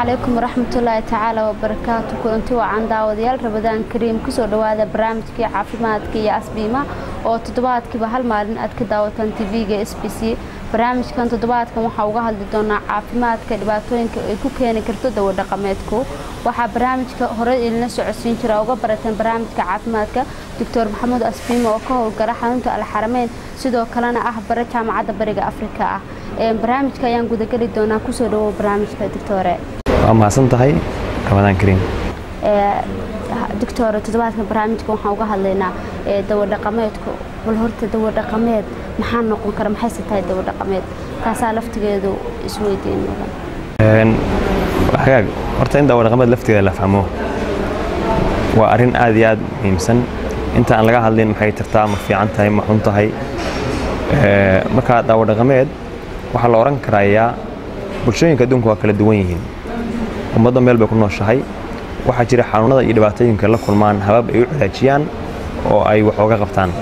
calaykum waraxmatullaahi tacaala wabarakaatu kulanti wacan daawadayaal rabadaan kariim kusoo dhowaada barnaamijkii caafimaadka iyo asbiima oo toddobaadkiiba hal maalin aad ka daawataan tv-ga s b c barnaamijkan toddobaadkan waxaa uga hadli doonaa caafimaadka dhibaatooyinka ay ku keeni karto dawadhaqameedku waxaa barnaamijka hore ilina socodsiin jira uga barateen barnaamijka caafimaadka doctor maxamuud asbiima oo ka howlgala xarunta alxarameyn sidoo kalena ah bare jaamacadda bariga afrika ah barnaamijka ayaan gudageli doonaa kusoo dhawow barnaamijka doctore waa mahadsan tahay ramadaan kariim doctore toddobaadka barnaamijka waxaan uga hadlaynaa dawadhaqameedku bal horta dawadhaqameed maxaa noqon kara maxayse tahay dawadhaqameed taasaa laftigeedu isweydiin mudan hagaag horta in dawadhaqameed lafteeda la fahmo waa arrin aad iyo aad muhiimsan inta aan laga hadlin maxay tartaa ma fiican tahay ma xun tahay marka dawadhaqameed waxaa la odhan karayaa bulshooyinka adduunka waa kala duwan yihiin ummadda meel bay ku nooshahay waxaa jira xanuunada iyo dhibaatooyinka la kulmaan habab ay u cilaajiyaan oo ay wax ooga qabtaan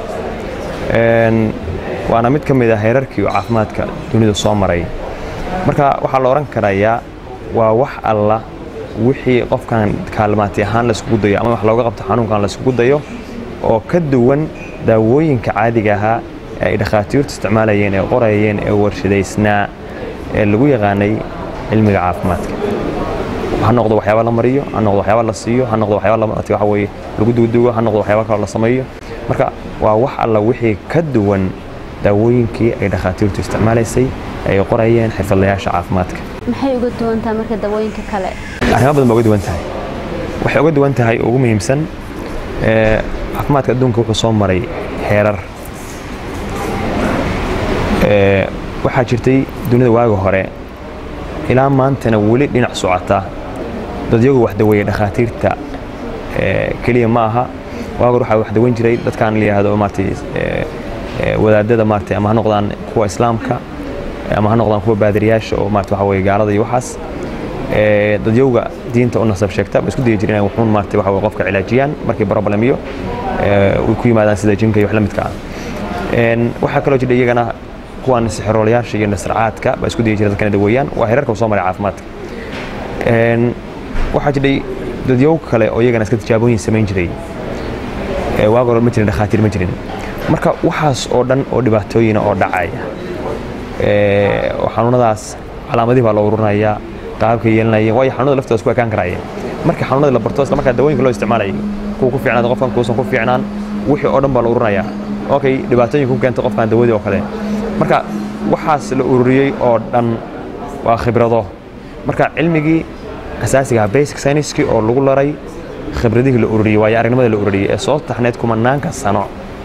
waana mid ka mid a heerarkii oo caafimaadka dunidu soo maray marka waxaa la odhan karayaa waa wax alla wixii qofkan kaalmaati ahaan layskugu dayo ama wax looga qabto xanuunkan layskugu dayo oo ka duwan daawooyinka caadiga ahaa ee ay dhakhaatiirtu isticmaalayeen ee qorayeen ee warshadaysnaa ee lagu yaqaanay cilmiga caafimaadka ha noqdo waxyaaba la mariyo ha noqdo waxyaaba la siiyo ha noqdo waxyaaba waxa weye lagu duuduugo ha noqdo waxyaaba kaloo la sameeyo marka waa wax alla wixii ka duwan daawooyinkii ay dhakhaatiirtu isticmaalaysay ay qorayeen xirfadlayaasha caafimaadka maxay uga duwan tahay marka dawooyinka kale arrimo badan ba uga duwan tahay waxay uga duwan tahay ugu muhiimsan caafimaadka adduunka wuxuu soo maray heerar waxaa jirtay dunida waaga hore ilaa maantana weli dhinac socota dadyagu wax daweeya dhakhaatiirta keliya ma aha waagar waxaa wax daweyn jiray dadkan la yidhaahdo maartay wadaadada maartay ama ha noqdaan kuwa islaamka ama ha noqdaan kuwa baadiriyaasha oo maartay waxa weye gaalada iyo waxaas dadyowga diinta u nasab sheegta ba isku dayi jireen inay wuxuun maartay waxa weye qofka cilaajiyaan markii problemiyo ay ku yimaadaan sida jinka iyo wax la midka ah waxaa kaloo jira iyagana kuwan sixiroolayaasha iyo nasracaadka baa isku dayi jira dadkana daweeyaan waa heerarka soo maray caafimaadka waxaa jiray dadyow kale oo iyagana iska tijaabooyin samayn jiray waaga hore ma jirin dhakhaatiir ma jirin marka waxaas oo dhan oo dhibaatooyina oo dhacaya oo xanuunadaas calaamadihii baa la ururinayaa qaabka yeelanayeen waayo xanuunada laftooda isku ekaan karayeen marka xanuunadii la barto isla markaa dawooyinka loo isticmaalayay kuwa ku fiicnaada qofkan kuusan ku fiicnaan wixii oo dhan baa la ururinayaa okay dhibaatooyinka ku keenta qofkan dawadii oo kale marka waxaas la ururiyey oo dhan waa khibrado marka cilmigii asaasiga basic scienskii oo lagu laray khibradihii la ururiyey waayo aragnimadii la ururiyey ee soo taxneed kumanaanka sano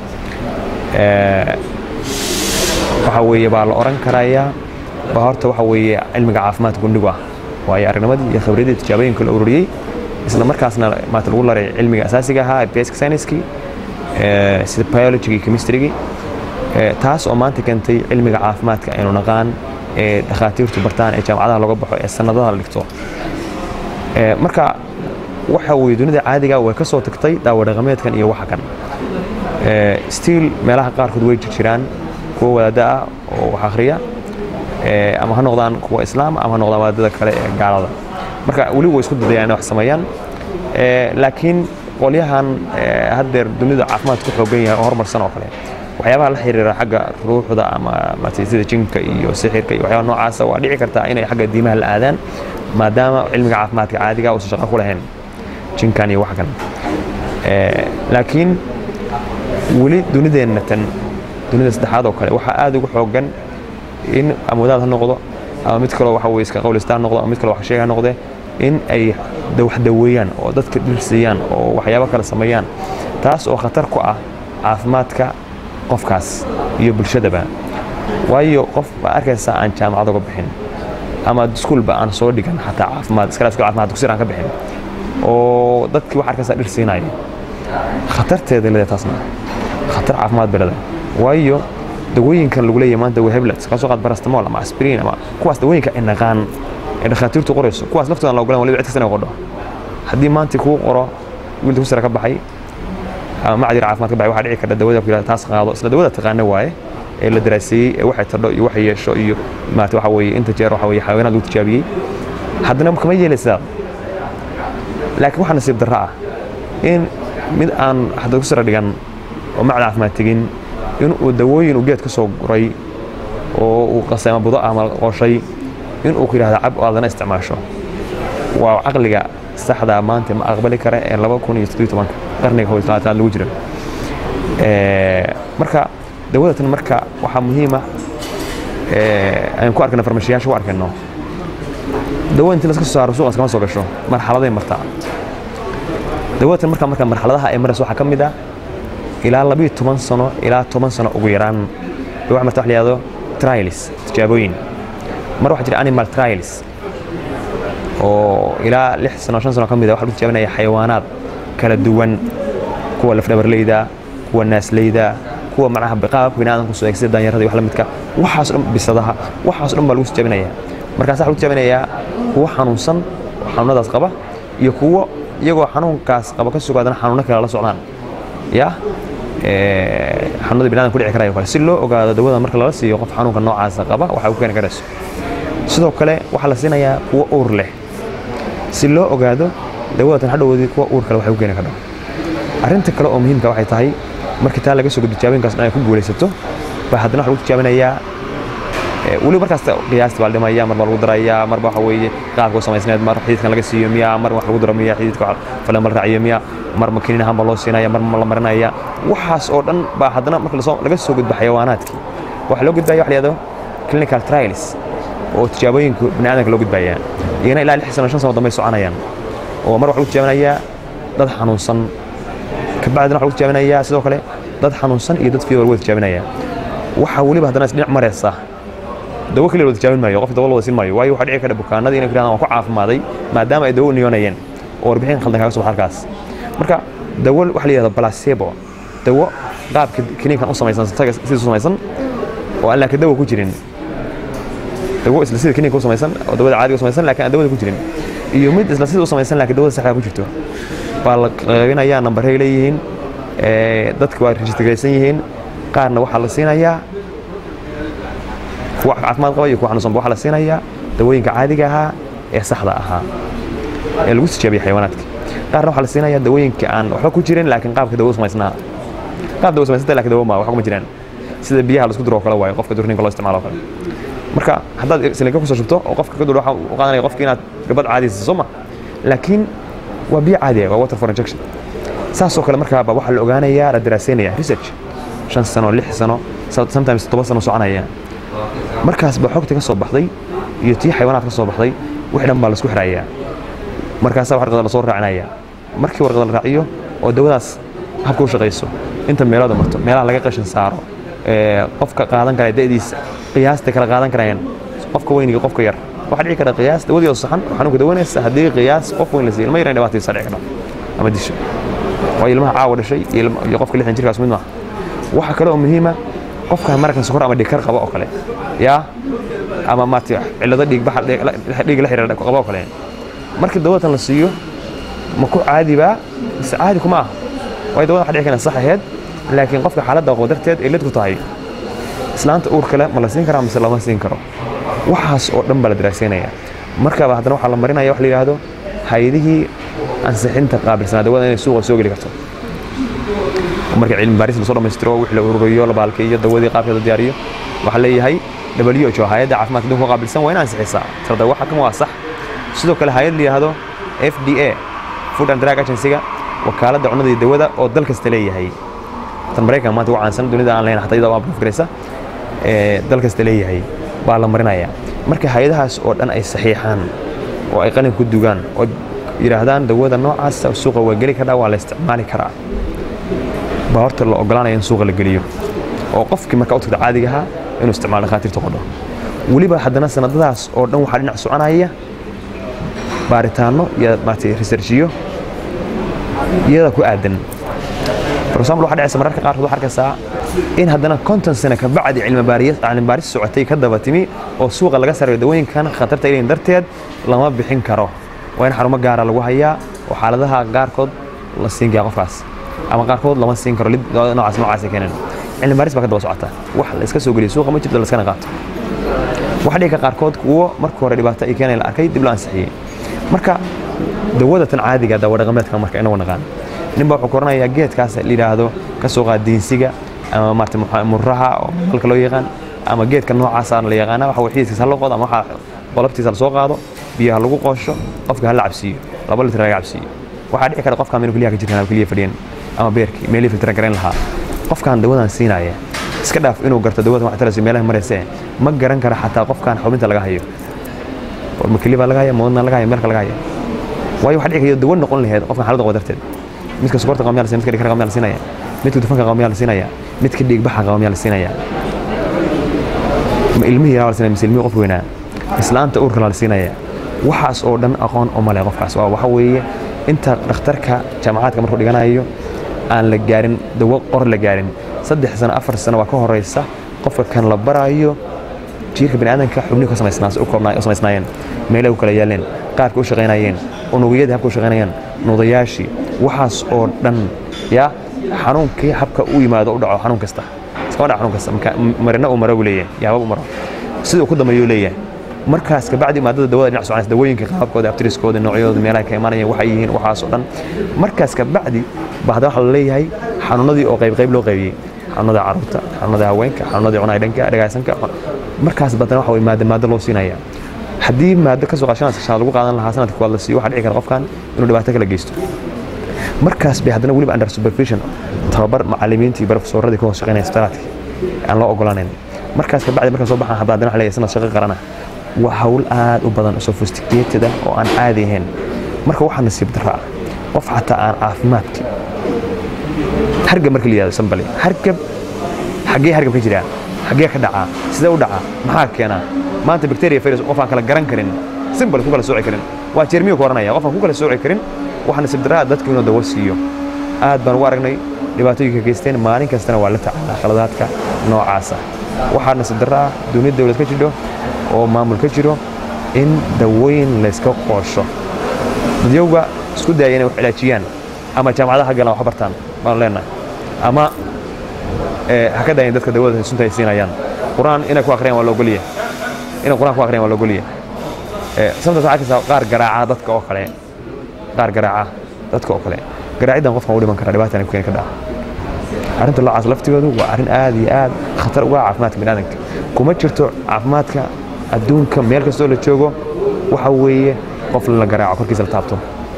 waxa weeye baa la odhan karayaa baa horta waxa weeye cilmiga caafimaadka gundhigu ah waayo aragnimadii iyo khibradii tijaabooyinka la ururiyey isla markaasna maata lagu laray cilmiga asaasiga ahaa basic scienskii sida biology iyo chemistrygi taas oo maanta keentay cilmiga caafimaadka aynu naqaan ee dhakhaatiirtu bartaan ee jaamacadaha looga baxo ee sanadaha la dhigto marka waxa weye dunida caadiga way ka soo tagtay daawadhaqameedkan iyo waxa kan stiil meelaha qaarkood way jirjiraan kuwa wadaada ah oo wax akhriya ama ha noqdaan kuwa islaam ama ha noqdaan wadaadada kale ee gaalada marka weli way isku dadayaan inay wax sameeyaan laakiin qolyahan haddeer dunida caafimaad ku xoogan yahay oo horumarsan oo kale waxyaabaha la xiriira xagga ruuxda ama sida jinka iyo sixirka iyo waxyaaba noocaasa waa dhici kartaa inay xagga diimaha la aadaan maadaama cilmiga caafimaadka caadiga uusan shaqo ku lahayn jinkan iyo wax kan laakiin weli dunideenna tan dunida saddexaad oo kale waxaa aad ugu xoogan in amwadaad ha noqdo ama mid kaloo waxa weye iska qawlistaan noqdo ama mid kaloo wax sheeg ha noqde in ay wax daweeyaan oo dadka dhirsiiyaan oo waxyaabo kale sameeyaan taas oo khatar ku ah caafimaadka qofkaas iyo bulshadaba waayo qof baa arkaysaa aan jaamacad uga bixin ama iskuulba aan soo dhigan xataa caafimaad iskala iskuul caafimaad dugsiir aan ka bixin oo dadkii wax arkaysaa dhir siinaya khatarteeda leedahay taasna khatar caafimaad bay leedahay waayo dawooyinkan lagu leeyahay maanta waa heblet ka soo qaad barastamol ama aspirin ama kuwaas dawooyinka ay naqaan ee dhakhaatiirtu qorayso kuwaas laftooda aan la ogolaan waliba cid kasta inay qordho haddii maanta kuu qoro wiil dugsi sare ka baxay ama macdir caafimaad ka baxay waxaa dhici karta dawada ku yidhahda taas qaado isla dawada taqaana waaye ee la daraaseeyey ee waxay tardho iyo waxay yeesho iyo maarata waxa weeye inta jeer waxa weeye xayawaanaad lagu tijaabiyey haddana kama yeelaysaa laakiin waxaa nasiib darro ah in mid aan hadda ku sira dhigan oo macda caafimaad tegin in uu dawooyin uu geed ka soo guray oo uu qasay ama budo ama qooshay in uu ku yidhahda cab oo aadana isticmaasho waa caqliga saxda maanta ma aqbali kara ee laba kun iyo siddeed tobanka qarniga kow iyo labaatanaad lagu jiro marka dawadatan marka waxaa muhiima aynu ku arkayno farmashiyaasha ku arkayno dawada intii laska soo saaro suuqaas kama soo gasho marxaladay martaa dawadatan marka marka marxaladaha ay marayso waxaa ka mid ah ilaa labiyo toban sano ilaa toban sano ugu yaraan waxa marta wax la yihahdo trials tijaabooyin mar waxaa jira animal trials oo ilaa lix sano shan sano ka mid a waxa lagu tijaabinaya xayawaanaad kala duwan kuwa lafdhabarleyda kuwa naasleyda kuwa macnaha qaababka biniaadanku soo eegsida daanyarada iyo wax la midka waxaas dhan bisadaha waxaas dhan baa lagu tijaabinaya markaas waxa lagu tijaabinayaa kuwa xanuunsan oo xanuunadaas qaba iyo kuwo iyagoo xanuunkaas qaba ka sugaadana xanuuno kale la socdaan ya xanuunada biniadan ku dhici karaya kale si loo ogaado dawada marka lala siiyo qof xanuunka noocaasa qaba waxa u keeni karayso sidoo kale waxaa la siinayaa kuwo uur leh si loo ogaado dawadatan hadhowoodii kuwa uur kale waxay u keeni karto arrinta kale oo muhiimka waxay tahay markii taa laga soo gudbo tijaabinkaas dhan ay ku guulaysato baa haddana waxa lagu tijaabinayaa weli markaas qiyaasta baa la dhimaya mar baa lagu darayaa marba waxa weeye qaabka u samaysneed mar xididkan laga siiyo miya mar wax lagu daro miya xididka falan la raaciyo miya mar makinin ahaan baa loo siinaya mar ma la marinaya waxaas oo dhan baa haddana marka laga soo gudbo xayawaanaadkii waxaa loo gudbaya wax la yihahdo clinical trials oo tijaabooyinka biniaadanka loo gudbaya iyana ilaa lix sano shan sano dambe soconayaan oo mar waxa lagu tijaabinayaa dad xanuunsan kabacdina waxa lagu tijaabinayaa sidoo kale dad xanuunsan iyo dad fiibar wada tijaabinaya waxaa weliba haddana isdhinac maraysa dawo kaliya loo tijaabin maayo qofka dawo la wada siin maayo waayo waxaa dhici kara bukaanadii inay ku yidhahdaan waan ku caafimaaday maadaama ay dawo u niyoonayeen oo warbixin khaldan kaaga soo baxa halkaas marka dawo waxa la yihahdo placebo dawo qaabka kiniinkan u samaysan sidiis u samaysan oo aan laakiin dawo ku jirin dawo isla sida kiniinka u samaysan oo dawada caadiga u samaysan laakiin aan dawada ku jirin iyo mid isla sida u samaysan laakiin dawada saxda ku jirto baa la qaybinayaa nambaray leeyihiin dadka waa rejistraysan yihiin qaarna waxaa la siinayaa kuwa caafimaad qaba iyo kuwa xanuunsanba waxaa la siinayaa dawooyinka caadiga ahaa ee saxda ahaa ee lagu tijaabiyey xayawaanaadka qaarna waxaa la siinayaa dawooyinka aan waxba ku jirin laakiin qaabka dawo samaysnaa qaab dawo samaysanta laakiin dawo ma wax kuma jiraan sida biyaha la isku diro oo kale waayo qofka durninka loo isticmaalo kale marka haddaad silinka kusoo shubto oo qofka ka duro waxaa u qaadanaya qofka inaad gabadh caadi siiso soo ma laakiin waa biyo caadi ah waa water for injection saasoo kale markaaba waxaa la ogaanayaa la daraaseynaya research shan sano lix sano sometimes toban sano soconaya markaas baa xogta ka soo baxday iyo tii xayawaanaad ka soo baxday wixii dhan baa laisku xirayaa markaasaa warqada lasoo raacinaya markii warqada la raaciyo oo dawadaas habka u shaqayso inta meelooda marto meelaha laga qashin saaro qofka qaadan kara da'diisa qiyaasta kala qaadan karayaan qofka weyn iyo qofka yar waxaa dhici kara qiyaas dawadii oo saxan oo xanuunka dawanaysa haddii qiyaas qof weyn la siiyo ilma yaran dhibaataysa dhici kara ama disho waa ilmaha caawa dhashay iyo qofka lixdan jirkaas mid maaha waxaa kale oo muhiima qofka markan sokor ama dhigkar qaba oo kale yaa ama maarata cillado dhiigbaxa dhiig la xiriira qaba oo kale markii dawatan la siiyo ma ku caadibaa mise caadi kuma ah waayo dawada waxa dhici kana sax aheyd laakiin qofka xaaladda qabo darteed ay lid ku tahay islaanta uur kale ma la siin karaa mise lama siin karo waxaas oo dhan baa la daraaseynaya markaba haddana waxaa la marinaya wax la yidhaahdo hay-adihii ansixinta qaabilsanaa dawada inay suuqa soo geli karto marka cilmi baaris lasoo dhammaystiro wixii la ururiyo la baalkeeyo dawadii qaabkeeda diyaariyo waxaa leeyahay WHO hay'adda caafimaadka adduunka qaabilsan waa in ansixisaa tirada waxa kan waa sax sidoo kale hay'ad la yidhaahdo FDA Food and Drug Agency-ga wakaaladda cunnada iyo dawada oo dal kasta leeyahay tan maraykan maanta ugu caansan dunida aan lahayn xataa iyada waa buufgaraysa ee dal kasta leeyahay baa la marinaya marka hay-adahaas oo dhan ay saxiixaan oo ay qalin ku dugaan oo yidhaahdaan dawada noocaas suuqa waa geli karaa waa la isticmaali karaa baa horta la ogolaanaya in suuqa la geliyo oo qofkii marka u tagta caadiga ahaa inuu isticmaalo dhakhaatiirta qodho weliba haddana sanadadaas oo dhan waxaa dhinac soconaya baaritaano iyo maaragtay researchiyo iyada ku aadan for example waxaa dhacaysa mararka qaarkood waxaa arkaysaa in haddana konton sano ka bacdi cilmi baaris socotay ka daba timi oo suuqa laga sarayo dawooyinkan khatarta ilayn darteed lama bixin karo waa in xarumo gaara lagu hayaa oo xaaladaha qaarkood la siin kaya qofkaas ama qaarkood lama siin karo noocaas noocaas keenan cilmi baaris baa ka daba socota wax la iska soo geliyo suuqa ma jirto la iskana qaato waxaa dhici kara qaarkood kuwo marka hore dhibaato ay keenay la arkay dib loo ansixiyey marka dawada tan caadiga dawa dhaqameedka marka inagu naqaan ninba wuxuu koranayaa geedkaas la yidhaahdo ka soo qaad diinsiga ama maarata muraha oo halka loo yaqaan ama geedka noocaasa la yaqaana waxa xiiskiisa ha loo qodo ama waxa qolabtiisa la soo qaado biyaha lagu qoosho qofka ha la cabsiiyo laba litir laga cabsiiyo waxaa dhici kara qofkaan inuu keliyaha ka jirkan ama keliya fadhiyan ama beerkii meelihii filtran garayn lahaa qofkaan dawadan siinaya iska dhaaf inuu garto dawadan wax tarayso meelaha marayse ma garan kara xataa qofkaan xubinta laga hayo warma keli baa laga haya ma wadna laga haya meelka laga haya waayo waxaa dhici kara dawo noqon laheyd qofkan xaaladda qaba darteed midka sokorta qaba miyaa la siinaya midka dhiigkarka qaba miyaa la siinaya midka dufanka qaba miyaa la siinaya midka dhiigbaxa qaba miyaa la siinaya ma ilmihii yaraa la siinaya mise ilmihii qof weynaa islaanta uurka la siinaya waxaas oo dhan aqoon uma leh qofkaas waa waxa weeye inta dhakhtarka jaamacaadka markuu dhiganayo aan la gaarin dawo qor la gaarin saddex sano afar sano waa ka horeysa qofka kan la baraayo jiirka baniaadanka xubnihi ka samaysnaas u koobnaa u samaysnaayeen meelay u kala yaaleen qaabka u shaqaynayeen unugyadii habka u shaqaynayeen nudayaashii waxaas oo dhan yaa xanuunkii habka u yimaado u dhaco xanuun kasta iskama dhaco xanuun kasta marina uu maro buu leeyahay yaabab u maro sida uu ku dambeeyuu leeyahay markaas kabacdi maadada dawada dhinac soconaysa dawooyinka qaabkooda abtiriskooda noocyadooda meelaha ka imaanayeen waxay yihiin waxaas oo dhan markaas kabacdi baa hadda waxaa la leeyahay xanuunadii oo qayb qayb loo qaybiyey xanuunada carruurta xanuunada haweenka xanuunada cunaya dhanka dhagaysanka markaas badana waxa way maada maada loo siinaya haddii maado ka soo qaashanaysa shan lagu qaadan lahaa sanadka kuwaad la siiyo waxaa dhici kara qofkan inuu dhibaato kala geysto markaas bay haddana weliba under supervision tababar macallimiintii barofesoradii ka hoos shaqeynaya isbitaaladka aan loo ogolaanin markaas kabacdi markaan soo baxaan haddana waxa leeyahay sanad shaqo qarana waa hawl aad u badan sophisticated ah oo aan caadi ahayn marka waxaa nasiib daraa qof xataa aan caafimaadka hargab marka la yihahdo sambali hargab xaggee hargab ka jiraa xaggee ka dhacaa sidee u dhacaa maxaa keenaa maanta bacteria virus qof aan kala garan karin simbal ku kala sooci karin waa jeermiyo ku oranaya qof aan ku kala sooci karin waxaa nasiib daraa dadku inuu dawo siiyo aad baan ugu aragnay dhibaatooyinka geysteen maalin kastana waa la tacaalaa khaladaadka noocaasa waxaa nasiib daraa duniyad dowlad ka jidho oo maamul ka jiro in dawooyin layska qoosho dadyowga isku daaya inay wax cilaajiyaan ama jaamacadaha ha galaan wax bartaan baanu leenahay ama ha ka daayin dadka dawada sunta ay siinayaan qur-aan inay ku akhriyaan waa loogoliya inay qur-aan ku akhriyaan waa loogoliya sababtaas waxaa arkaysaa qaar garaaca dadka oo kale qaar garaaca dadka oo kale garaaciddan qofkan u dhiman kara dhibaatan ku keeni ka dhaca arrinta noocaas laftigoodu waa arrin aad iyo aad khatar uga caafimaadka biniaadanka kuma jirto caafimaadka adduunka meel kastoo la joogo waxa weeye qof la garaaco korkiisa la taabto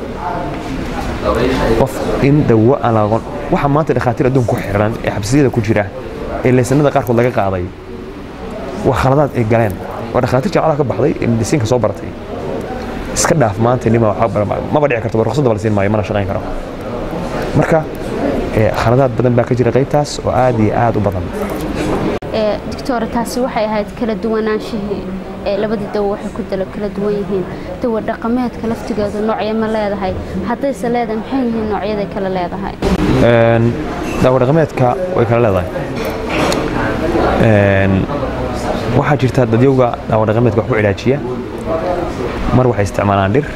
qof in dawo aan la aqoon waxa maanta dhakhaatiir adduunka ku xiran ee xabsiyada ku jira ee laysanada qaarkood laga qaaday waa khaladaad ay galeen waa dhakhaatiir jaamacada ka baxday ee medisiinka soo baratay iska dhaaf maanta nima maba dhici karto ruqsadda la siin maayo mana shaqayn karo marka khaladaad badan baa ka jira qaybtaas oo aad iyo aad u badan doctor taasi waxay ahayd kala duwanaanshihii ee labadii dawo waxay ku dala kala duwan yihiin dawo dhaqameedka laftigeedu noocya ma leedahay haddayse leedahay maxay yihiin noocyaday kala leedahay daawo dhaqameedka way kala leedahay waxaa jirta dadyowga daawo dhaqameedka wax ku cilaajiya mar waxay isticmaalaan dhir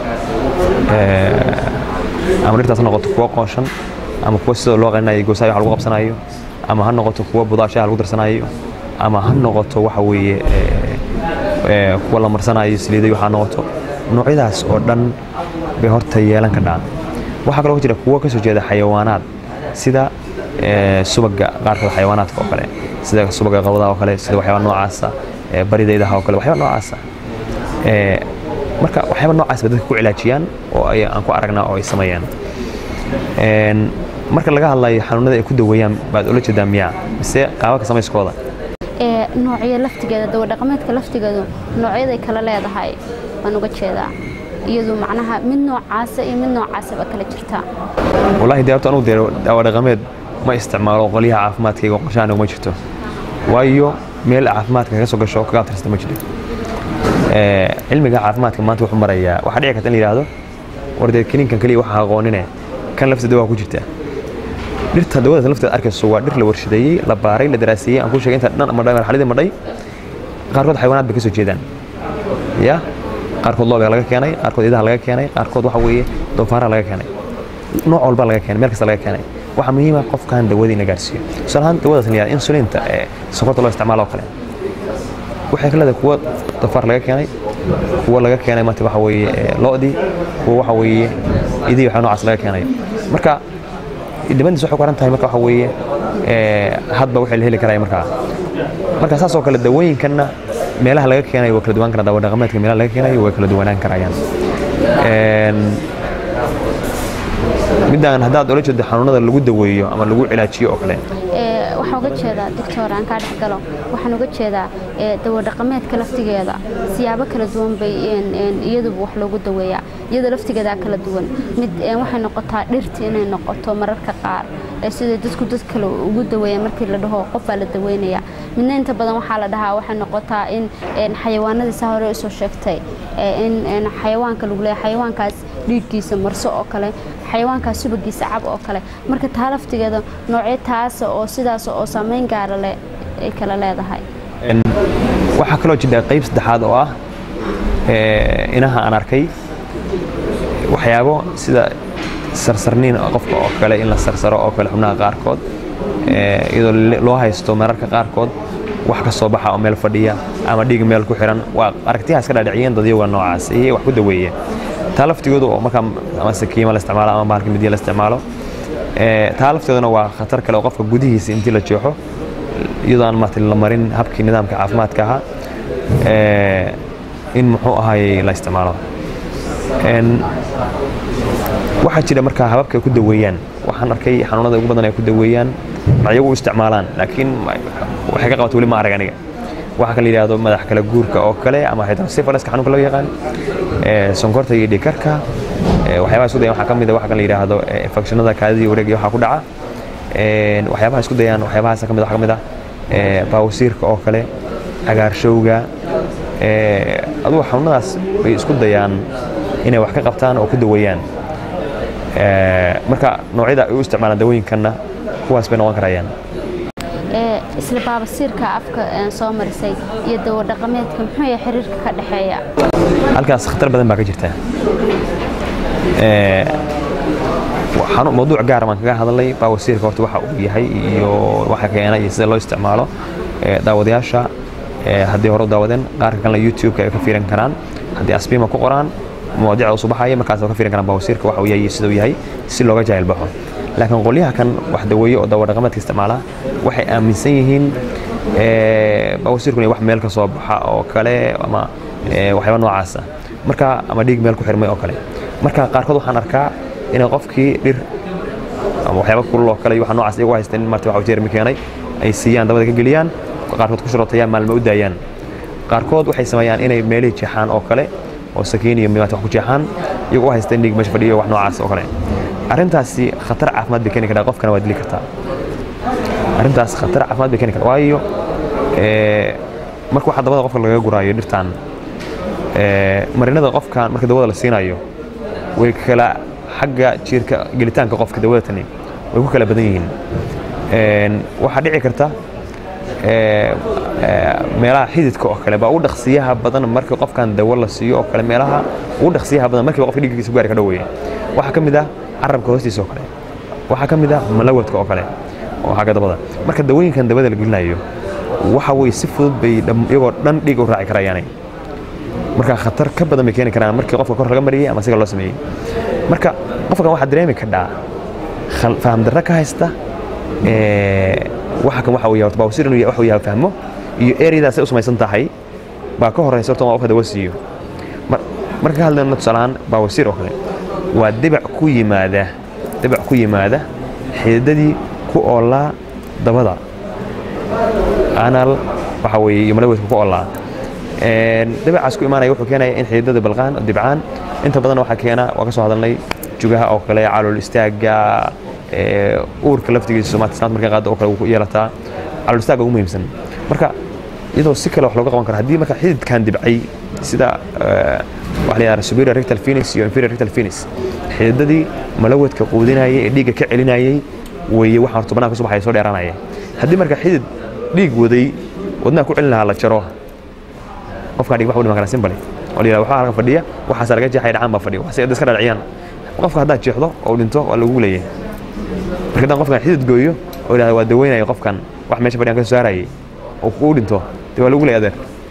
ama dhirtaas ha noqoto kuwo qooshan ama kuwo sidoo loo qalinayo goosaha wax lagu qabsanayo ama ha noqoto kuwo budaashaha lagu darsanayo ama ha noqoto waxa weeye kuwa la marsanayo saliidayo ha noqoto noocyadaas oo dhan bay horta yeelan ka dhacaan waxaa kaloo jira kuwo ka soo jeeda xayawaanaad sida subaga qaarkood xayawaanaadka oo kale sida subaga qabadaha oo kale sida waxyaaba noocaasa baridaydaha oo kale waxyaaba noocaasa marka waxyaaba noocaas bay dadka ku cilaajiyaan oo aan ku aragnaa oo ay sameeyaan marka laga hadlayo xanuunada ay ku daweeyaan baad ula jeedaa miyaa mise qaababka samayskooda noocyo laftigeeda dawo dhaqameedka laftigeedu noocyaday kala leedahay waan uga jeedaa iyadu macnaha mid noocaasa iyo mid noocaasaba kala jirtaa wallaahi dee horta anugu dee daawo dhaqameed ma isticmaalo qolyaha caafimaadkayga qorshahan uma jirto waayo meel caafimaadka kaga soo gasho kaga abtirsata ma jiro cilmiga caafimaadka maanta wuxuu marayaa waxaa dhici karta in la yidhaahdo war dee kiniinkan keliya waxaa aqoonine kan lafteeda waa ku jirtaa dhirta dawada lafteeda arkayso waa dhir la warshadeeyey la baaray la daraaseeyey aan ku sheegay inta dhan madhay marxaladii madhay qaarkood xayawaanaad bay ka soo jeedaan ya qaarkood looga laga keenay qaarkood idaha laga keenay qaarkood waxa weeye doofaaraha laga keenay nooc walba laga keenay meel kasta laga keenay waxaa muhiim ah qofkan dawadii in la gaarsiiyo tusaale ahaan dawadaas la yihahdo insulinta ee sokorta loo isticmaalo oo kale waxay ka leedahay kuwa dafaar laga keenay kuwa laga keenay maanta waxa weeye lo'dii kuwa waxa weeye idii waxa noocaas laga keenay marka dhibadiis waxay ku xiran tahay marka waxa weeye hadba waxay la heli karaya markaa marka saas oo kale dawooyinkanna meelaha laga keenayo waa kala duwan karaan dawo dhaqameedka meelaha laga keenayo way kala duwanaan karayaan midaan haddaad ula jeedo xanuunada lagu daweeyo ama lagu cilaajiyo oo kale waxaan uga jeedaa doctor aan kaa dhex galo waxaan uga jeedaa dawo dhaqameedka laftigeeda siyaabo kala duwan bay iyaduba wax loogu daweeyaa iyada laftigeedaa kala duwan mid waxay noqotaa dhirta inay noqoto mararka qaar sida dadku dad kale ugu daweeya markii la dhaho qof baa la daweynaya midna inta badan waxaa la dhahaa waxay noqotaa in xayawaanadii saa hore usoo sheegtay in xayawaanka lagu leeyahay xayawaankaas dhiiggiisa marso oo kale xayawaankaas subagiisa cab oo kale marka taa laftigeeda noocyo taasa oo sidaas oo saameyn gaara leh ay kala leedahay waxaa kaloo jira qayb saddexaad oo ah inaha aan arkay waxyaabo sida sarsarniin qofka oo kale in la sarsaro oo kale xubnaha qaarkood iyadoo loo haysto mararka qaarkood wax ka soo baxa oo meel fadhiya ama dhiig meel ku xiran waa aragtiyahaas ka dhaadhiciyeen dadyaga noocaas iyo wax ku daweeya taa laftigoodu oo markaa ama sakiima la isticmaalo ama bahalka midiya la isticmaalo taa lafteeduna waa khatar kale oo qofka gudihiisa intii la jeexo iyadoo aan maartay la marin habkii nidaamka caafimaadka ahaa in muxuu ahaayey la isticmaalo waxaa jira markaa hababka ay ku daweeyaan waxaan arkay xanuunada ugu badan ay ku daweeyaan magacyagu u isticmaalaan laakiin waxay ka qabata weli ma arag aniga waxaa kala yidhaahdo madax kala guurka oo kale ama hydrocephalaska xanuunka loo yaqaan sonkorta iyo dhikarka waxyaabaha isku dayan waxaa ka mid a waxa kala yidhaahdo infectionada kaadidii wareeg iyo waxaa ku dhaca waxyaabaha isku dayaan waxyaabahaas ka mid waxaa ka mid ah baawasiirka oo kale cagaarshowga adugu xanuunadaas bay isku dayaan inay wax ka qabtaan oo ku daweeyaan marka noocyada ay u isticmaalaan dawooyinkanna kuwaas bay noqon karayaan isla baabasiirka afka soo marisay iyo dawo dhaqameedka muxuu yahay xiriirka ka dhexeeya halkaas khatar badan baa ka jirta mawduuc gaar baan kaga hadlay baawasiirka horta waxa uu yahay iyo waxa keena iyo sida loo isticmaalo daawadayaasha haddii hore u daawadeen qaarka kalena youtube-ka ay ka fiiran karaan haddii asbiima ku qoraan mawaadiicda usoo baxaya markaas ka fiiran karaan baawasiirka waxa uu yahay sida uu yahay si looga jaahil baxo laakiin qolyaha kan wax daweeye oo dawo dhaqameedka isticmaala waxay aaminsan yihiin baawasiirku inay wax meel ka soo baxa oo kale ama waxyaaba noocaasa marka ama dhiig meel ku xirmay oo kale marka qaarkood waxaan arkaa inay qofkii dhir ama waxyaaba kulul oo kale iyo waxa noocaas iyagu haysteen marti waxa jeermi keenay ay siiyaan dabada ka geliyaan qaarkood ku shurotayaan maalmo u daayaan qaarkood waxay sameeyaan inay meelihii jeexaan oo kale oo sakiin iyo mimaat wax ku jeexaan iyagoo u haysteen dhiig meesha fadhiyo wax noocaas oo kale arrintaasi khatar caafimaad bay keeni kartaa qofkana waa dili kartaa arrintaas khatar caafimaad bay keeni kartaa waayo marka waxa dabada qofka laga guraayo dhirtaan marinada qofkan marka dawada la siinayo way kala xagga jiirka gelitaanka qofka dawada tani way ku kala badan yihiin waxaa dhici karta meelaha xididka oo kale baa u dhaqsiyaha badan markii qofkan dawo la siiyo oo kale meelaha ugu dhaqsiyaha badan markiiba qofka dhiiggiisa gaari ka dhoweeye waxaa ka mid ah carabka hoostiisa oo kale waxaa ka mid ah malawadka oo kale oo xagga dabada marka dawooyinkan dabada la gelinayo waxa weye si fudud bay iyagoo dhan dhiig u raaci karayaanay marka khatar ka badan bay keeni karaan markii qofka kor laga mariyey ama siga loo sameeyey marka qofkan waxaa dareemi kadhaa faham darro ka haysta waxa kan waxa uu yahay horta baawsir inuu waxa uu yahay fahmo iyo ereyadaas ay u samaysan tahay baa ka horeysa horta qofka dawo siiyo marka ka hadlayno tusaalahaan baawsir oo kale waa dibac ku yimaada dibac ku yimaada xididadii ku oolaa dabada anal waxa weeye iyo malawadka ku oolaa dabacaas ku imaanaya wuxuu keenaya in xididada balqaan oo dibcaan inta badan waxaa keena waa ka soo hadalnay jugaha oo kale calool istaaga uurka laftigiisa maanta sanad markay qaado oo kale ku yeelataa calool istaaga ugu muhiimsan marka iyadoo si kale wax looga qaban karo haddii marka xididkan dibcay sida waxa la yidhahda superior rectal venous iyo inferior rectal venous xididadii malawadka quudinayay ee dhiigga ka celinayay weeye waxaan horta banaanka soo baxaya soo dheeraanaya haddii marka xidid dhiig waday wadnaha ku celin lahaa la jaro qofkaan dhig wax u dhiman kara simbali oo la yidhahda waxaa halka fadhiya waxaasa laga jeexaya dhacaan baa fadhiya waxaase iska dhadhiciyaan qofka haddaad jeexdo oo dhinto waa lagu leeyahay marka haddaan qofkan xidid gooyo oo yidhahda waa daweynaya qofkan wax meesha fadhiyaan ka soo saarayay oo kuu dhinto dee waa lagu leeyahay adeer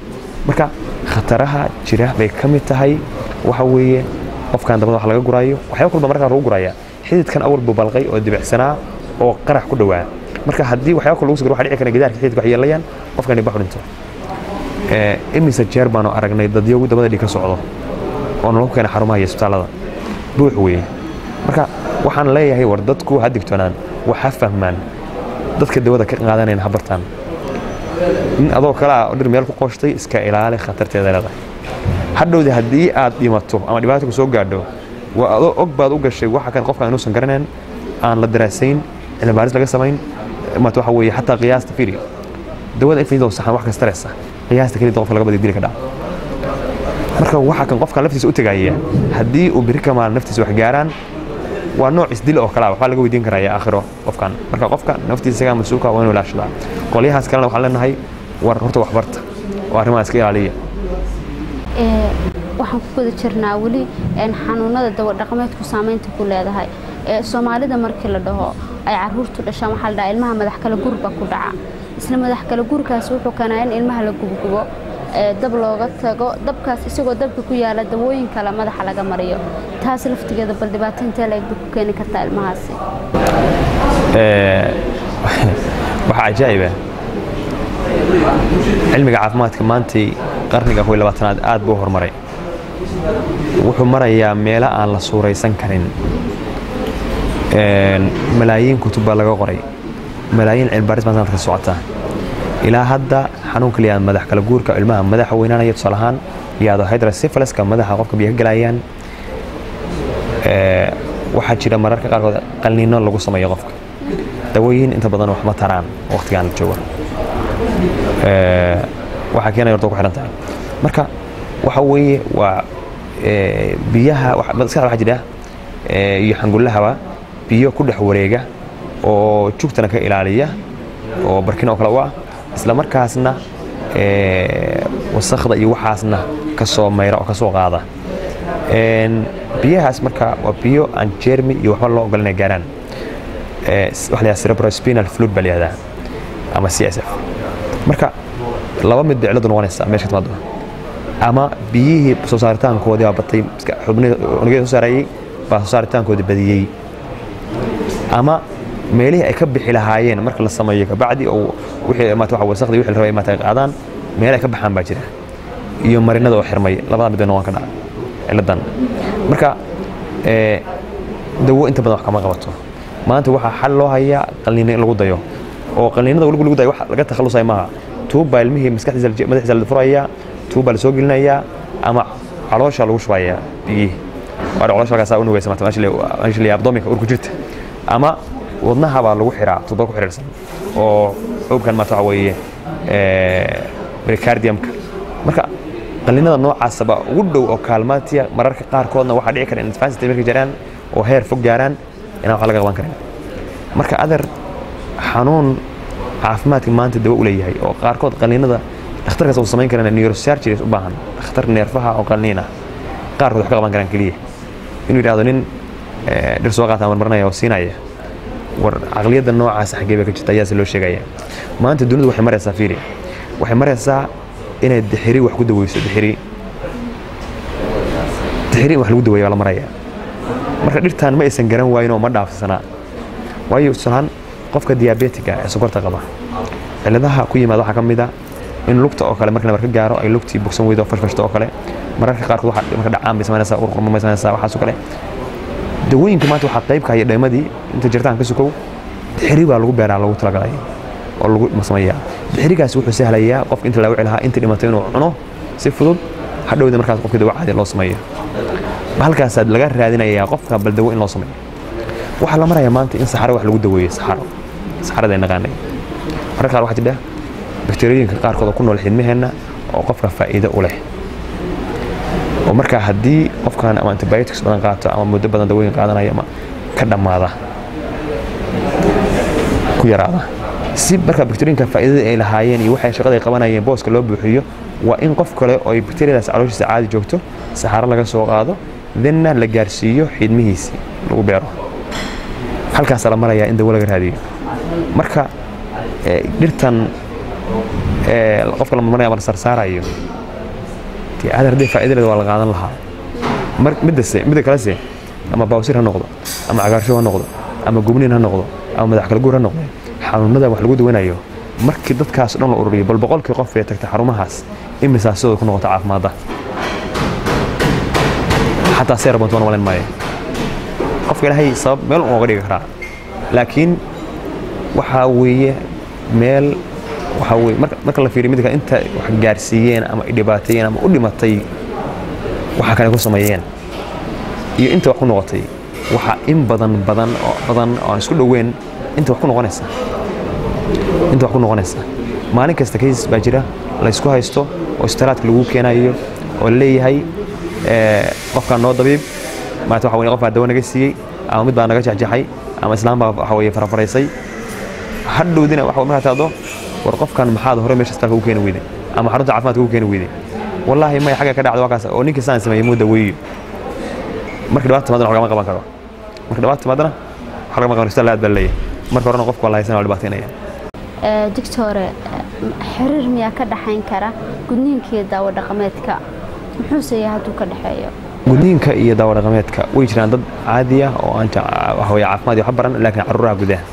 marka khataraha jira bay ka mid tahay waxa weeye qofkan dabada wax laga guraayo waxyaaba kulba markaa lagu guraya xididkan awal buu balqay oo dibicsanaa oo qarax ku dhowaa marka haddii waxyaaba kale lagu sugro waxaa dhici kara gidaarka xididka wax yeelayaan qofkani bax dhinto imise jeer baanu aragnay dadyogu dabada dhiig ka socdo oo nolol ku keena xarumaha iyo isbitaallada buux weeye marka waxaan leeyahay war dadku ha digtoonaan wax ha fahmaan dadka dawada ka qaadanayn ha bartaan in adoo kale ah dhir meel ku qooshtay iska ilaali khatarteeda leedahay hadhowdi haddii aad dhimato ama dhibaato ku soo gaadho waa adoo og baad u gashay waxa kan qofkan inuusan garanayn aan la daraasayn cilmi baaris laga samayn maata waxa weeye xataa qiyaasta fiiri dawada infidoo saxan wax kasta leesa qiyaasta kelida qofka laga badi dili ka dhaca marka waxa kan qofkan laftiisa u tagaya haddii uu biri ka maal naftiisa wax gaaraan waa nooc isdil oo kale waxbaa laga weydiin karaya aakhiro qofkan marka qofka naftiisa isagaa mas-uulka waa inuu ilaashadaa qolyahaas kalena waxaan leenahay war horta waxbarta oo arrimaha iska ilaaliya waxaan ku guda jirnaa weli xanuunada dawadhaqameedku saamaynta ku leedahay soomaalida markii la dhaho ay caruurtu dhashaan waxaa la dhahaa ilmaha madax kale gurba ku dhaca isla madax kale gurkaas wuxuu keenaa in ilmaha la gubgubo dab looga tago dabkaas isagoo dabka ku yaala dawooyin kale madaxa laga mariyo taas laftigeeda bal dhibaato intee la egba ku keeni kartaa ilmahaasi waxaa cajaa'iba cilmiga caafimaadka maantay qarniga kow iyo labaatanaad aad buu horumaray wuxuu marayaa meelo aan la suuraysan karin malaayiin kutub baa laga qoray malaayiin cilmibaaris baa sanadka socota ilaa hadda xanuun kaliya madax kala guurka ilmaha madaxa weynaanaya tusaale ahaan yaado hydrocephalaska madaxa qofka biyo ka galayaan waxaa jira mararka qaarkood qalniino lagu sameeyo qofka dawooyin inta badan wax ma taraan waqtigaan la joogo waxaa keenaya horta ku xiran tahay marka waxa weeye waa biyaha maskaxda waxaa jira iyo xangullahaba biyo ku dhex wareega oo jugtana ka ilaaliya oo barkin oo kale u ah isla markaasna wasakda iyo waxaasna ka soo mayra oo ka soo qaada biyahaas marka waa biyo aan jermi iyo waxba loo ogolanay gaaraan waxa la cerebrospinal fluid baa la yihahdaa ama c s f marka laba mid bay ciladu noqonaysaa meesha ka timaado ama biyihii soo saaritaankoodii baa batay unugyada soo saarayey baa soo saaritaankoodii badiyey ama meelihii ay ka bixi lahaayeen marka la sameeyo kabacdi oo wixii maata waxa wasaqdii wixii la rabay maata ay qaadaan meel ay ka baxaan baa jira iyo marinada oo xirmay labada mid bay noqon ka dhaca ciladan marka dawo inta badan wax kama qabato maanta waxaa xal loo hayaa qalniino in lagu dayo oo qalniinada weligu lagu dayo wax laga takhalusay maaha tuub baa ilmihii maskaxdiisa madaxiisa la furayaa tuub baa la soo gelinayaa ama caloosha lagu shubayaa biyihii waa caloosha halkaasaa u nugaysa maata meesha la abdominka urku jirta ama wadnaha baa lagu xiraa tuubo ku xiriirsan oo xoogkan maata waxa weeye pericardiumka marka qalliinada noocaasaba ugu dhow oo kaalmaatiya mararka qaarkoodna waxaa dhici kara in advanced markay jaraan oo heer fog gaaraan inaan wax laga qaban karin marka adeer xanuun caafimaadka maanta dawo u leeyahay oo qaarkood qalliinada dhakhtarkaas uu samayn karana neurosurgeries u baahan dhakhtar neerfaha oo qalliin ah qaarkood wax ka qaban karaan keliya inuu yidhahdo nin dhir soo qaata marmarinaya oo siinaya war caqliyadda noocaas xaggee bay ka jirta ayaase loo sheegaya maanta dunidu waxay maraysaa fiiri waxay maraysaa inay dixiri wax ku daweyso dixiri dixiri in wax lagu daweeya baa la maraya marka dhirtaan ma aysan garan waayin oo ma dhaafsanaa waayo tusalaan qofka diabetiga ee sokorta qaba cilladaha ku yimaada waxaa ka mid a in lugta oo kale marka nabar ka gaaro ay lugtii bogsan weydo fashfashto oo kale mararka qaarkood waxa marka dhacaan bay samaynaysaa urqurma bay samaynaysaa waxaas oo kale dawooyinka maanta waxaa qayb ka haya dheemadii inta jirtaan ka sukow dixiri baa lagu beeraa lagu talagalay oo lagu sameeyaa dixirigaas wuxuu sahlayaa qofka inta laawici lahaa inta dhimatay inuu cuno si fudud hadhowda markaas qofka dawo caadi loo sameeyo halkaasaad laga raadinayaa qofka bal dawo in loo sameeyo waxaa la marayaa maanta in saxaro wax lagu daweeyo saxaro saxarada ay naqaanay mararka qaar waxaa jidha bakteeriyooyinka qaarkood oo ku nool xidmaheenna oo qofka faa'iido u leh oo markaa haddii qofkan ama antibiotics badan qaato ama muddo badan dawooyin qaadanaya ama ka dhammaada ku yaraada si marka bakteeriyinka faa'iidada ay lahaayeen iyo waxay shaqada ay qabanayeen booska loo buuxiyo waa in qof kale oo ay bakteeriyadaas calooshiisa caadi joogto saxaro laga soo qaado denna la gaarsiiyo xidmihiisii lagu beero halkaasaa la marayaa in dawo laga raadiyo marka dhirtan qofka la marmaraya ama la sarsaarayo dee aadar haddii faa'iidadeeda waa la qaadan lahaa mar middase midda kalese ama bawsir ha noqdo ama cagaarshow ha noqdo ama gubniin ha noqdo ama madax kala guur ha noqdo xanuunada wax lagu daweynayo markii dadkaas dhan la ururiyo bal boqolkii qof ee tagta xarumahaas imisaa sidooda ku noqota caafimaadda xataa seer bantu waan malayn maayo qofka ilaahay sabab meel un oga dhigi karaa laakiin waxaa weeye meel waxaa weye marka marka la fiiriyo midka inta wax gaarsiiyeen ama ay dhibaateeyeen ama u dhimatay waxa kale ku sameeyeen iyo inta wax ku noqotay waxaa in badan badan oo badan oo aan isku dhoweyn inta wax ku noqonaysa inta wax ku noqonaysa maalin kasta kaysas baa jira la ysku haysto oo istiraadka lagu keenayo oo la leeyahay qofkaan noo dabiib maanta waxa weye qof baa dawo naga siiyey ama mid baa naga jexjaxay ama islaam baa waxa weye farafaraysay hadhowdina waxa markaa taado war qofkan maxaad hore meesha isbitaalka ugu keeni weyday ama xarunta caafimaadka ugu keeni weyday wallaahi may xagga ka dhacdo waa kaas oo ninkii saan sameeyey muu daweeyo marka dhibaata timaadana wax lagama qaban karo marka dhibaata timaadana wax lagama qaban isbitaal aad baa leeyahay marka horena qofka waa la haysan waa dhibaataynaya doctore xiriir miyaa ka dhaxayn kara gudniinka iyo daawo dhaqameedka muxuuse yahay hadduu ka dhexeeyo gudniinka iyo daawo dhaqameedka way jiraan dad caadi ah oo aan waxa weye caafimaad iyo wax baran laakiin caruuraha gudaha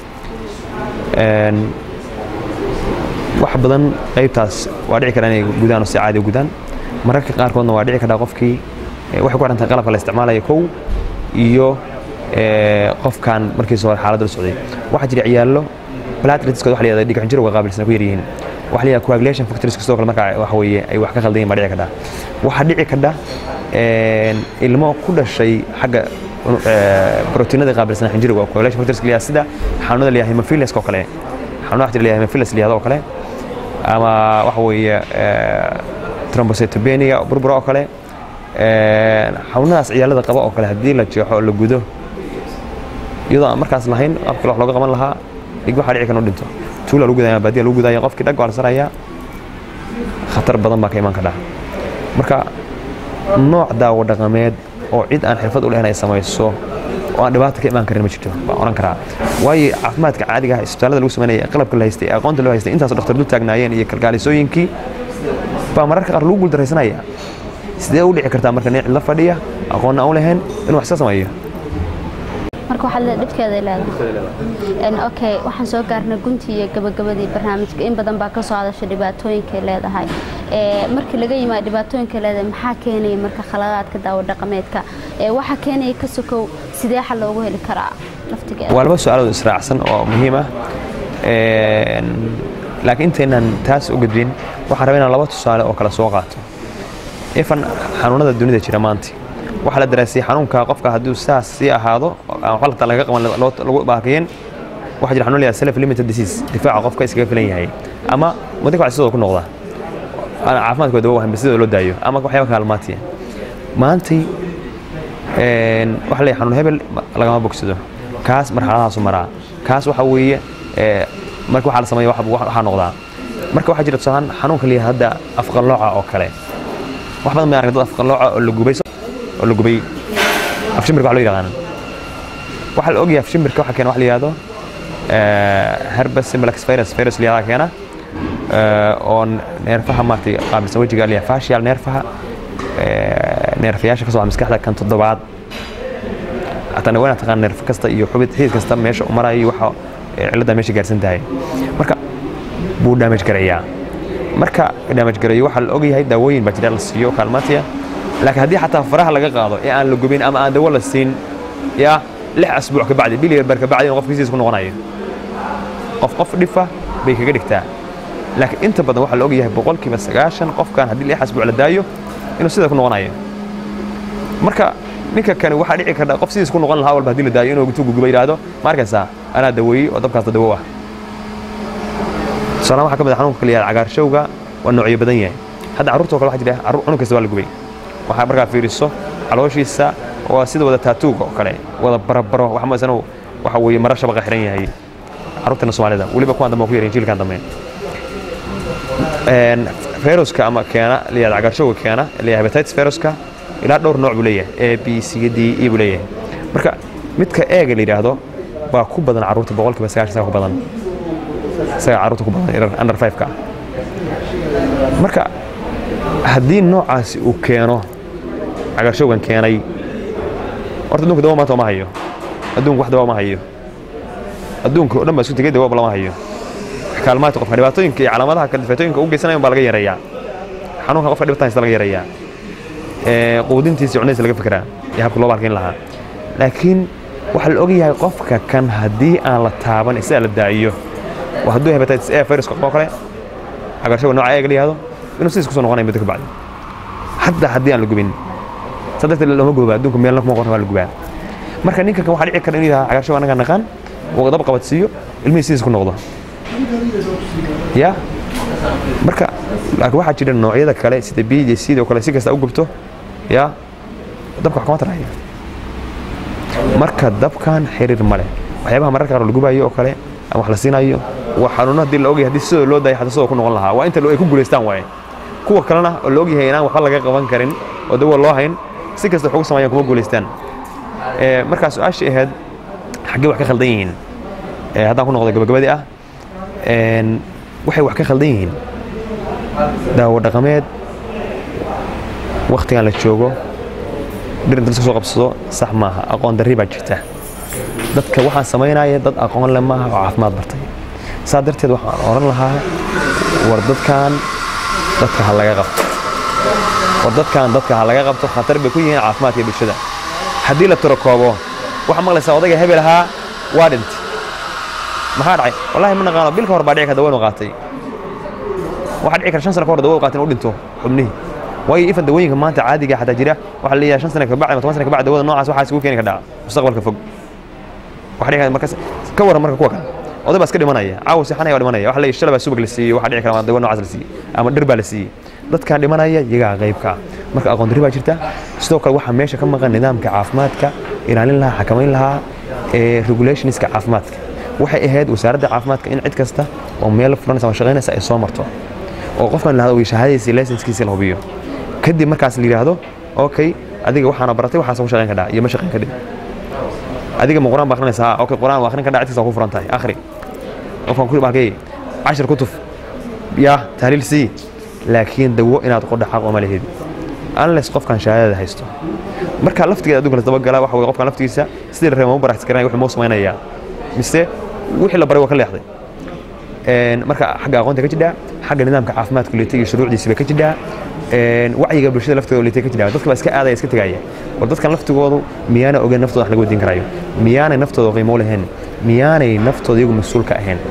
wax badan qaybtaas waa dhici karaa inay gudaan oo si caadi u gudaan mararka qaarkoodna waa dhici karaa qofkii waxay ku xidhantahay qalabka la isticmaalayo kow iyo qofkan markiisa hore xaaladda la socday waxaa jira ciyaallo plateletskooda waxa la yihahda dhiig xinjirowga qaabilsan ku yaryihiin waxa la yihahda coagulation factors sidoo kale marka waxa weeye ay wax ka khaldan yihin baa dhici kadha waxaa dhici kadha ilmo ku dhashay xagga proteinada qaabilsan xinjirowga coagulation factors la sida xanuunada la yihahda hemophilus oo kale xanuun waxa jira la yihahda hemophilus la yihahda oo kale ama waxa weeye thrombocytopenia burbura oo kale xanuunadaas ciyaalada qaba oo kale haddii la jeexo oo la gudo iyadoo aan markaas lahayn qabka wax looga qaban lahaa dhig waxaa dhici kan u dhinto tuula lagu gudaya baadiya lagu gudaya qofkii dhag waa la sarayaa khatar badan baa ka iman kadhaa marka nooc daawo dhaqameed oo cid aan xirfad u lahayn ay samayso oo aan dhibaata ka imaan karin ma jirto baan oran karaa waayo caafimaadka caadiga ah isbitaallada lagu sameynaya qalabka la haystay aqoonta loo haystay intaasoo dhakhtar dul taagnaayeen iyo kalkaalisooyinkii baa mararka qaar lagu guuldaraysanaya sidee u dhici kartaa marka nin cid la fadhiya aqoonna aan u lahayn inuu wax iska sameeyo marka waxaad le dhibkeeday leedahay okay waxaan soo gaarnay guntii iyo gabagabadii barnaamijka in badan baa ka soo hadasha dhibaatooyinkay leedahay markii laga yimaado dhibaatooyinka leedahay maxaa keenaya marka khaladaadka daawo dhaqameedka waxaa keenaya ka sokow sidee xal loogu heli karaa laftigeeda waa laba su-aalood israacsan oo muhiim ah laakiin intaynaan taas u gudbin waxaan rabaa inaan laba tusaale oo kale soo qaato ifan xanuunada dunida jira maanta waxaa la daraasiyey xanuunka qofka hadduu saas sii ahaado qalabta laga qaban lagu baakiyeen waxaa jira xanuun la self limited disease difaaca qofka iskaga filan yahay ama muddo kale sidoo ku noqda caafimaadkooda dawo wahan sidoo loo daayo ama waxyaaba kaalmaatiya maantay waxa leeyahay xanuun hebel lagama bogsado kaas marxaladahaasu maraa kaas waxa weeye marka waxaa la sameeya waxaa noqdaa marka waxaa jira tusahaan xanuunka la yihahda afqallooca oo kale wax badan bay arag dad afqallooca oo la gubay oo la gubay afshimbirka wax loo yaqaanan waxaa la ogyahay afshimbirka waxa keena wax la yihahdo herpes simplex virus virus la yihahda keena oo neerfaha maartay qaabilsan wejiga la yihahda fascial neerfaha neerfayaasha ka soo maskaxda kan toddobaad hataa waa taqaan neerf kasta iyo xubid xidid kasta meesha u marayo waxa cilladda meesha gaarsan tahay marka buu damage garayaa marka damage garayo waxaa la ogyahay daawooyin baa jira la siiyo kaalmaatiya laakiin haddii xataa faraha laga qaado ee aan la gubin ama aan dawo la siin yaa lix asbuuc ka bacdi bil bar ka bacdi inuu qofkiisiis ku noqonayo qof qof dhifa bay kaga dhigtaa laakiin inta badan waxaa la ogyahay boqolkiiba sagaashan qofkan haddii lix asbuuc la daayo inuu sida ku noqonayo marka ninka kani waxaa dhici karta qof sidiis ku noqon lahaa walba haddii la daayo inuu intuu guguba yidhaahdo ma arkaysaa anaa daweeyey oo dabkaasta dawo ah tusaalahan waxaa ka mid ah xanuunka kala yihahda cagaarshowga waa noocyo badan yahay hadda carruurta oo kale waxaa jira cunug kasta waa la gubay waxaa markaa fiiriso calooshiisa waa sida wada taatuuga oo kale wada barabaro wax masan waxa weeye mara shabaqa xiran yahay carruurtana soomaalida weliba kuwaan dambe ku yarin jiilkan dambe viruska ama keena layihahda cagaarshowga keena layihahda hepatitis viruska ilaa dhowr nooc buu leeyahay a b c d e buu leeyahay marka midka eega la yidhaahdo baa ku badan carruurta boqolkiiba sagaashan isaga ku badan isaga carruurta ku badan under five-ka marka haddii noocaasi uu keeno cagaarshowgan keenay horta adduunka dawa maanta ma hayo adduunka wax dawa ma hayo adduunka oo dhan baa isku tegey dawaab lama hayo kaalmaadka qofka dhibaatooyinka iyo calaamadaha kale dhibaatooyinka u geysanayan baa laga yareeyaa xanuunka qofka dhibatan haysta laga yareeyaa quudintiisa iyo cunadiisa laga fikiraa iyo habka loo baalkayn lahaa laakiin waxaa la ogyahay qofka kan haddii aan la taaban isaga la daa'iyo waa hadduu hepatitis A viruska qabo kale cagaarshowga nooca eega la yihahdo inuu sidiis kusoo noqonaya muddo ka bacdi hadda haddii aan la gubin saa darteed looma gooba adduunka meelna kuma qorna waa la gubaa marka ninkan kan waxaa dhici kara inuu yahay cagaarshow annaga naqaan uu dab qabadsiiyo ilmihii sidiis ku noqdo ya marka laakiin waxaa jira noocyada kale sida b iyo c oo kale si kasta u gubto ya dabka wax kama tarayo marka dabkan xiriir ma leh waxyaabaha mararka qaar la gubayo oo kale ama wax la siinayo waa xanuuno haddii la ogyahay haddii sidoo loo daaya xataa sidoo ku noqon lahaa waa inta ay ku guulaystaan waaye kuwa kalena oo la ogyahay inaan waxba laga qaban karin oo dawa loo hayn si kasta wax ugu sameeyaan kuma guulaystaan markaa su-aashii ahayd xaggee wax ka khaldan yihiin haddaan ku noqdo gabagabadii ah waxay wax ka khaldan yihiin daawo dhaqameed wakhtigan la joogo dhir inta laska soo qabsado sax maaha aqoon darri baa jirta dadka waxaan samaynaya dad aqoon le maaha oo caafimaad bartay saa darteed waxaan oran lahaa war dadkan dadka ha laga qabto war dadkan dadka ha laga qabto khatar bay ku yihiin caafimaadka bulshada haddii la tirakoobo waxaa maqlaysaa odayga hebel ahaa waa dhintay maxaa dhacay wallahi ma naqaano bil ka hor baa dhici kara dawanu qaatay waxaa dhici kara shan sano ka hor dawo qaatin u dhinto xubnihii waayo ifan dawooyinka maanta caadiga xataa jira waxaa la leeyahay shan sano kabacdi ama toban sano kabacdi dawada noocaas waxaa isugu keeni kardhaa mustaqbalka fog waxaa dhici marka ka waran marka kuwa kale oday baa iska dhimanaya caawa seexanaya waa dhimanaya waxa la leeyahay shala baa subag la siiyey waxaa dhici kara dawo noocaas la siiyey ama dhir baa la siiyey dadkaan dhimanaya iyagaa qaybka marka aqoon darri baa jirta sidoo kale waxaa meesha ka maqan nidaamka caafimaadka ilaalin lahaa xakamayn lahaa ee regulationska caafimaadka waxay ahayd wasaaradda caafimaadka in cid kasta oo meel furanaysa ama shaqaynaysa ay soo marto oo qofkan lahado uu shahaadadiisa laysenskiisa la hubiyo kadib markaas la yidhaahdo okay adiga waxaana baratay waxaas ku shaqayn kadhaa iyo ma shaqayn kadib adiga ma quraan baa akhrinaysaa okay quraan waa akhrin kadhaa cid kasta ku furan tahay akhri qofkan ku baalkay cashir kutuf yaa tahliil sii laakiin dawo inaad qodha xaq uma lehid unless qofkan shahaadada haysto marka laftigeeda adduunka lasdaba gala waxa weye qofkan laftigiisa sidii la rabay ma baraxti karanaya wuxuu moo samaynayaa mise wixii la baray waa ka leexday marka xagga aqoonta ka jidhaa xagga nidaamka caafimaadka liitay iyo shuruucdiisa bay ka jidhaa wacyiga bulshada lafteeda liitay ka jidhaa dadka baa iska aadaya iska tegaya war dadkan laftigoodu miyaana ogeyn naftooda wax laga wadiin karayo miyaanay naftooda qiimo lahayn miyaanay naftooda iyagu mas-uul ka ahayn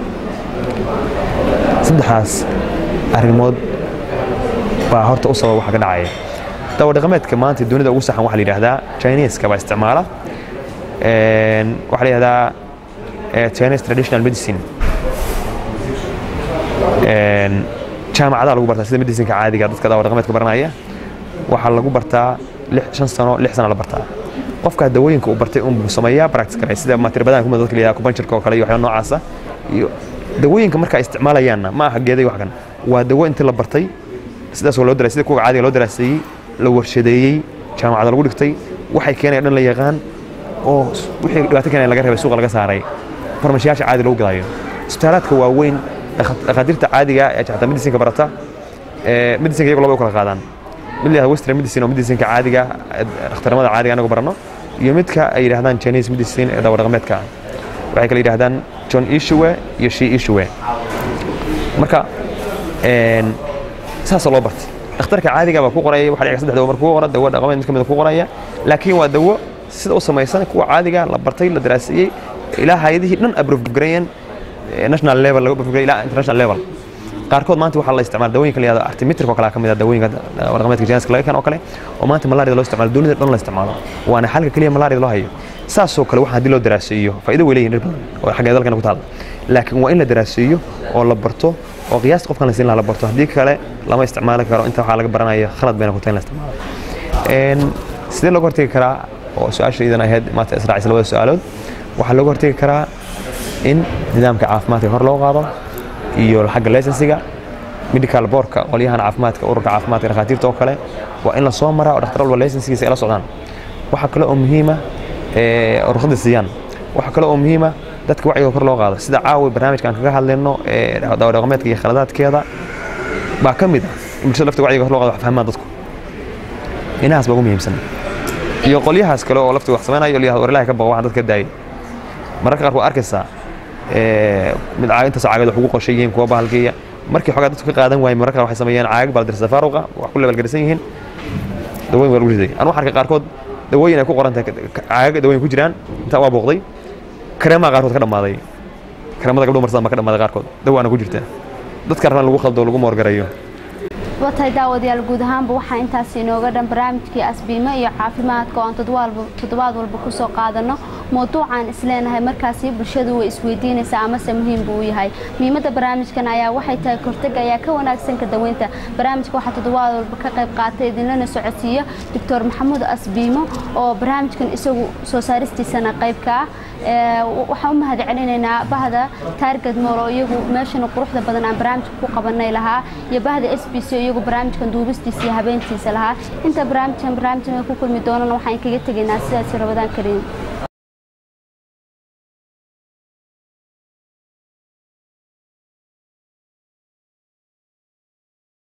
saddexdaas arrimood baa horta u sababa waxa ka dhacaya dawo dhaqameedka maanta dunida ugu saxan waxaa la yidhaahdaa chineska baa isticmaala waxaa la yidhahdaa Chinese traditional medicine jaamacadaha lagu bartaa sida medicinka caadiga dadka daawo dhaqameedka baranaya waxaa lagu bartaa shan sano lix sano la bartaa qofka dawooyinka uu bartay unbuu sameeyaa practice garay sida matirbadan kuma dadka leeyahay kubanjirka oo kale iyo waxyaaba noocaasa iyo dawooyinka markaa isticmaalayaanna ma aha geeday wax kan waa dawo intii la bartay sidaas loo daraa sida kuwa caadiga loo daraaseeyey la warshadeeyey jaamacada lagu dhigtay waxay keenaya dhan la yaqaan oo wixii dhibaato keenaya laga reebay suuqa laga saaray farmashiyaasha caadi lagu gadayo isbitaalaadka waaweyn dhakhaatiirta caadiga ee xataa medicinka barata medicinka iyagu laba u kala qaadaan mid la western medicine oo medicinka caadiga dhakhtarnimada caadiga anagu barano iyo midka ay yidhahdaan chinese medicine ee dawo dhaqameedka waxay kala yidhahdaan john ishuwe iyo shi ishuwe marka saasoo loo bartay dhakhtarka caadiga baa ku qoraya waxa dhici saddex dawo marka ku qora dawo dhaqameed mid ka mid ku qoraya laakiin waa dawo sida u samaysan kuwa caadiga la bartay la daraasiyey ilaa hayadihii dhan approve gareeyeen national level laga approve ilaa international level qaarkood maanta waxaa la isticmaala dawooyinka la yihahdo artimitrika oo kale ka mid ah dawooyinka dhaqameedka jinaska laga keeno oo kale oo maanta malaarida loo isticmaalo dunida dhan la isticmaalo waana xalka keliya malaarida loo hayo saasoo kale waxaa haddii loo daraaseeyo faa'iido way leeyihin dhir badan oo xagga dalkana ku taalla laakiin waa in la daraaseeyo oo la barto oo qiyaasta qofkan la siin lahaa la barto haddii kale lama isticmaali karo inta waxaa laga baranaya khalad bayna ku tahay in la isticmaalo sidee looga hortegi karaa oo su-aasha idan ahayd maanta israaciisa labada su-aalood waxaa looga hortegi karaa in nidaamka caafimaadka kor loo qaado iyo xagga laysensiga medical boardka qolyahan caafimaadka ururka caafimaadka dhakhaatiirta oo kale waa in la soo maraa oo dhakhtar walba laysensigiisa ay la socdaan waxaa kale oo muhiima ruqsadda siiyaan waxaa kale oo muhiima dadka wacyiga kor loo qaado sida caawi barnaamijkan kaga hadlayno dawo dhaqameedka iyo khaladaadkeeda baa ka mid ah in bulshada laftiga wacyiga loo qado wax fahmaan dadku inahaas baa ugu muhiimsan iyo qolyahaas kale oo laftiga wax samaynayo iyo war ilaahay ka baqo waxaan dadka daayay mararka qaar waa arkaysaa mid intaas caagad wax ugu qorshay yihiin kuwa bahalkiya markii xogaa dadku ka qaadan waayay mararka waxay sameeyaan caagag baldirsa faaruqa wax ku lebalgarisan yihiin dawooyin waa lagu riday anu waxaan arkay qaarkood dawooyin ay ku qoran tahay caagag dawooyin ku jiraan intaa waa booqday kareemaha qaarkood ka dhammaaday kareemada gabdho marsadaan baa ka dhammaaday qaarkood dawaana ku jirta dadka rabaan lagu khaldo lagu moorgarayo waa tahay daawadayaal guud ahaanba waxaa intaas inooga dhan barnaamijkii asbiimo iyo caafimaadka oo aan toddobaad walba ku soo qaadano mawduucaan isleenahay markaasi bulshadu way isweydiinaysaa amase muhiim buu u yahay muhiimadda barnaamijkan ayaa waxay tahay kortega ayaa ka wanaagsan ka daweynta barnaamijka waxaa toddobaad walba ka qayb qaatay idinlana socodsiiya doctor maxamuud asbiimo oo barnaamijkan isagu soo saaristiisana qaybka ah waxaan u mahad celinaynaa bahda taargad mool oo iyagu meeshana quruxda badan aan barnaamijka ku qabanay lahaa iyo bahda s b c oo iyagu barnaamijkan duubistiisa iyo habeentiisa lahaa inta barnaamijkan barnaamijkan ku kulmi doonana waxaan kaga tegaynaa sidaasi rabadaan kariim